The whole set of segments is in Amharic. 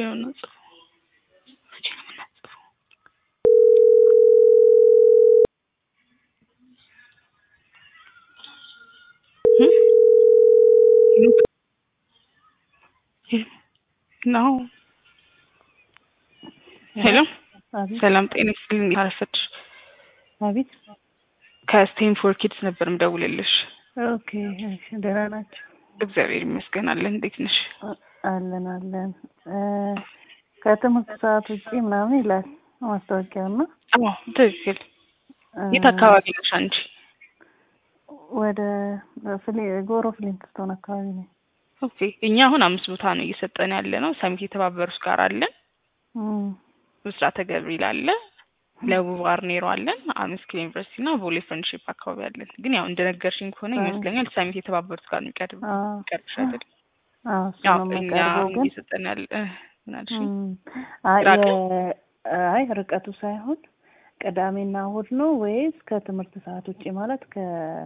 ነው የምናጽፈው? መቼ ነው የምናጽፈው? ነው ሄሎ፣ አቤት ሰላም ጤና ይስጥልኝ። አረፈድሽ? አቤት። ከስቴም ፎር ኪድስ ነበር ምደውልልሽ። ኦኬ እሺ፣ ደህና ናቸው? እግዚአብሔር ይመስገን አለን። እንዴት ነሽ? አለን አለን። እ ከትምህርት ሰዓት ውጪ ምናምን ይላል ማስታወቂያው እና አዎ ትክክል። እ የት አካባቢ ነሽ አንቺ? ወደ ፍሌ ጎሮ ፍሊንትስቶን አካባቢ ነው። ኦኬ እኛ አሁን አምስት ቦታ ነው እየሰጠን ያለ ነው። ሰሚት የተባበሩት ጋር አለን፣ እም፣ ብስራተ ገብርኤል አለ፣ ለቡ ባርኔሮ አለን፣ አምስት ኪሎ ዩኒቨርሲቲ እና ቦሌ ፍሬንድሺፕ አካባቢ አለን። ግን ያው እንደነገርሽኝ ከሆነ አዎ። ይመስለኛል ሰሚት የተባበሩት ጋር ነው የሚቀርብ አዎ የሚቀርብሽ አይደል? አዎ፣ እሱ ያው ነው እኛ የሚቀርበው ግን እየሰጠን ያለ እ፣ ምን አልሽኝ? እም፣ አይ ራቀ? የ- አይ ርቀቱ ሳይሆን ቅዳሜና እሑድ ነው ወይስ ከትምህርት ሰዓት ውጪ ማለት ከ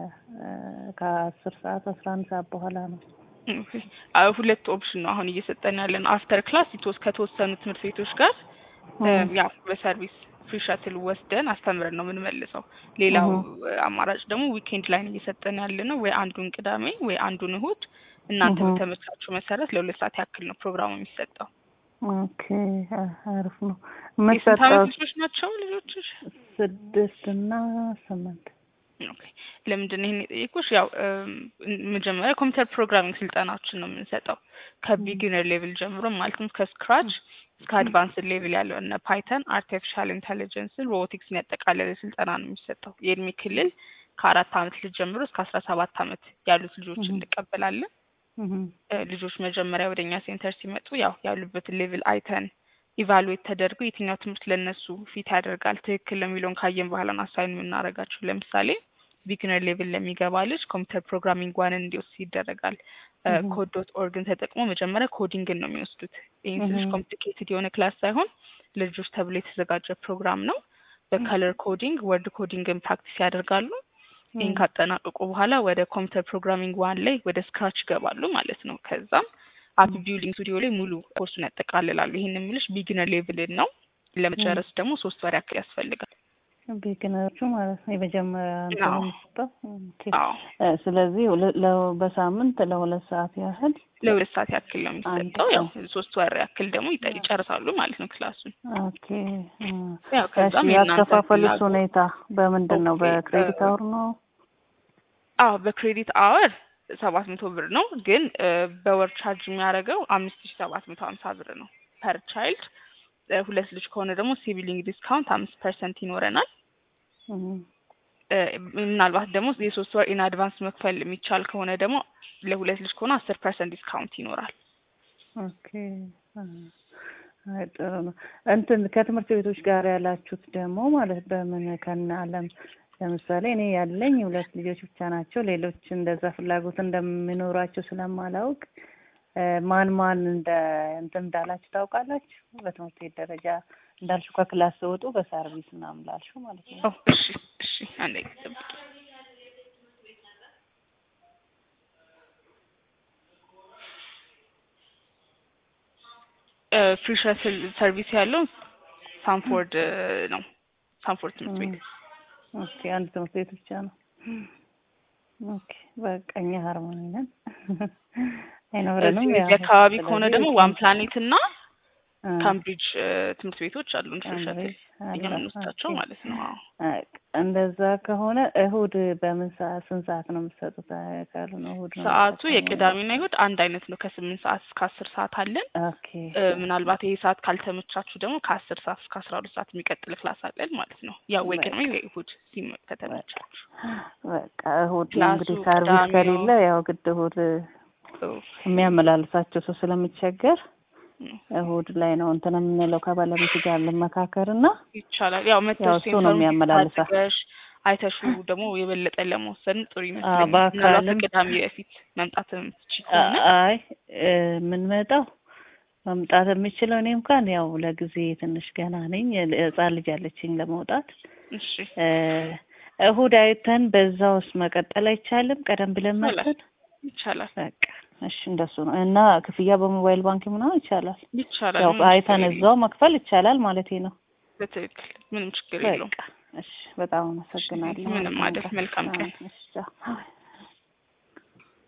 ከአስር ሰዓት አስራ አንድ ሰዓት በኋላ ነው? ኦኬ። አዎ ሁለት ኦፕሽን ነው አሁን እየሰጠን ያለ ነው። አፍተር ክላስ ይቶስ ከተወሰኑ ትምህርት ቤቶች ጋር እ፣ እም፣ ያው በሰርቪስ ፍሪ ሸትል ወስደን አስተምረን ነው የምንመልሰው። ሌላው እም፣ እ፣ አማራጭ ደግሞ ዊኬንድ ላይ ነው እየሰጠን ያለ ነው። ወይ አንዱን ቅዳሜ ወይ አንዱን እሁድ እናንተ እም። በተመቻችሁ መሰረት ለሁለት ሰዓት ያክል ነው ፕሮግራሙ የሚሰጠው። ኦኬ አ- አሪፍ ነው። የስንት የምትሰጠው ዓመት ልጆች ናቸው ልጆችሽ? ስድስት እና ስምንት ኦኬ ለምንድን ነው ይሄን የጠየኩሽ? ያው እም፣ መጀመሪያ ኮምፒውተር ፕሮግራሚንግ ስልጠናዎችን ነው የምንሰጠው ከቢጊነር ሌቭል ጀምሮ ማለትም ከስክራች እስከ አድቫንስድ ሌቭል ያለው እነ ፓይተን፣ አርቲፊሻል ኢንተሊጀንስን፣ ሮቦቲክስን ያጠቃለለ ስልጠና ነው የሚሰጠው። የእድሜ ክልል ከአራት ዓመት ልጅ ጀምሮ እስከ አስራ ሰባት ዓመት ያሉት ልጆች እም። እንቀበላለን። እም፣ እ፣ ልጆች መጀመሪያ ወደ እኛ ሴንተር ሲመጡ ያው ያሉበትን ሌቭል አይተን ኢቫሉዌት ተደርጎ የትኛው ትምህርት ለእነሱ ፊት ያደርጋል ትክክል ለሚለውን ካየን በኋላ ነው አሳይን የምናደርጋቸው። ለምሳሌ ቢግነር ሌቭል ለሚገባ ልጅ ኮምፒውተር ፕሮግራሚንግ ዋንን እንዲወስድ ይደረጋል። እም፣ ኮድ ዶት ኦርግን ተጠቅሞ መጀመሪያ ኮዲንግን ነው የሚወስዱት። ይህን ስልሽ እም፣ ኮምፕሊኬትድ የሆነ ክላስ ሳይሆን ለልጆች ተብሎ የተዘጋጀ ፕሮግራም ነው። በከለር ኮዲንግ፣ ወርድ ኮዲንግን ፕራክቲስ ያደርጋሉ። ይህን እም፣ ካጠናቀቁ በኋላ ወደ ኮምፒውተር ፕሮግራሚንግ ዋን ላይ ወደ ስክራች ይገባሉ ማለት ነው። ከዛም አፕ ቢልዲንግ ስቱዲዮ ላይ ሙሉ ኮርሱን ያጠቃልላሉ። ይህን የምልሽ ቢግነር ሌቭልን ነው። ለመጨረስ ደግሞ ሶስት ወር ያክል ያስፈልጋል። ቢግነሮቹ ማለት ነው የመጀመሪያ እንትን አዎ የሚሰጠው። ኦኬ። አዎ እ፣ ስለዚህ ሁለ- ለ- በሳምንት ለሁለት ሰዓት ያህል ለሁለት ሰዓት ያክል ነው አንድ የሚሰጠው። ያው ቀን። ሶስት ወር ያክል ደግሞ ይጠ- ይጨርሳሉ ማለት ነው ክላሱን። ኦኬ። እ፣ ያው እሺ ከዛም የእናንተ ያከፋፈሉት ፍላጎት ሁኔታ በምንድን ነው? ኦኬ እ፣ በክሬዲት አወር ነው? አዎ በክሬዲት አወር ሰባት መቶ ብር ነው፣ ግን እ፣ በወር ቻርጅ የሚያደርገው አምስት ሺ ሰባት መቶ ሀምሳ ብር ነው ፐር ቻይልድ። እ፣ ሁለት ልጅ ከሆነ ደግሞ ሲቪሊንግ ዲስካውንት አምስት ፐርሰንት ይኖረናል። እም፣ እ፣ ምናልባት ደግሞ የሶስት ወር ኢን አድቫንስ መክፈል የሚቻል ከሆነ ደግሞ ለሁለት ልጅ ከሆነ አስር ፐርሰንት ዲስካውንት ይኖራል። ኦኬ። እ፣ አይ ጥሩ ነው። እንትን ከትምህርት ቤቶች ጋር ያላችሁት ደግሞ ማለት በምን ከነ አለም ለምሳሌ እኔ ያለኝ ሁለት ልጆች ብቻ ናቸው። ሌሎች እንደዛ ፍላጎት እንደሚኖራቸው ስለማላውቅ እ፣ ማን ማን እንደ እንትን እንዳላችሁ ታውቃላችሁ? በትምህርት ቤት ደረጃ እንዳልሽው ከክላስ ሲወጡ በሰርቪስ ምናምን ላልሽው ማለት ነው። ኦ እሺ እሺ አንዴ ጠብቂ። እ፣ ፍሪ ሸትል ሰርቪስ ያለው ሳንፎርድ እ፣ ነው ሳንፎርድ ትምህርት ቤት ኦኬ አንድ ትምህርት ቤት ብቻ ነው። ኦኬ በቃ እኛ ሃርሞኒ ነን አይኖረንም። እዚህ ያው እዚህ አካባቢ ከሆነ ስለዚህ ደግሞ ዋን ፕላኔት እና እ፣ ካምብሪጅ እ፣ ትምህርት ቤቶች አሉን ፍሪ ሸትል ካምብሪጅ እኛ አለ። የምንወስዳቸው ኦኬ ማለት ነው። አዎ አ፣ እንደዛ ከሆነ እሁድ በምን ሰዓት ስንት ሰዓት ነው የምትሰጡት? አ፣ ካልሆነ እሁድ ነው ሰዓቱ የምጠቀመው። የቅዳሜና ይሁድ አንድ አይነት ነው። ከስምንት ሰዓት እስከ አስር ሰዓት አለን። ኦኬ እ፣ ምናልባት ይሄ ሰዓት ካልተመቻችሁ ደግሞ ከአስር ሰዓት እስከ አስራ ሁለት ሰዓት የሚቀጥል ክላስ አለን ማለት ነው። ያው ወይ ቅድሜ በቃ ወይ እሁድ ሲመ ከተመቻችሁ። በቃ እሁድ ነው ክላሱ እንግዲህ ሰርቪስ ቅዳሜ ነው። ከሌለ ያው ግድ እሁድ የሚያመላልሳቸው ሰው ስለሚቸገር እሁድ ላይ ነው እንትን የምንለው ከባለቤት ጋር ልመካከር እና ይቻላል። ያው ያው መተው እሱ ነው የሚያመላልሳ አድርገሽ አይተሹ ደግሞ የበለጠ ለመወሰን ጥሩ አ፣ ይመስለኛል። ምናልባት በአካልም ከቅዳሜ በፊት መምጣት የምትችይ ከሆነ አይ እ፣ የምንመጣው መምጣት የምችለው እኔ እንኳን ያው ለጊዜ ትንሽ ገና ነኝ። ህጻን ልጅ አለችኝ ለመውጣት እሺ እ፣ እሁድ አይተን በዛ ውስጥ መቀጠል አይቻልም? ቀደም ብለን ይቻላል መጥተን ይቻላል። በቃ እሺ እንደሱ ነው እና ክፍያ በሞባይል ባንክ ምናምን ይቻላል። ይቻላል። ያው ምንም ችግር አይተን የለውም። እዛው መክፈል ይቻላል ማለቴ ነው። በትክክል ምንም ችግር የለውም። በቃ እሺ፣ በጣም አመሰግናለሁ። ምንም አይደል። መልካም ቀን። እሺ ቻው።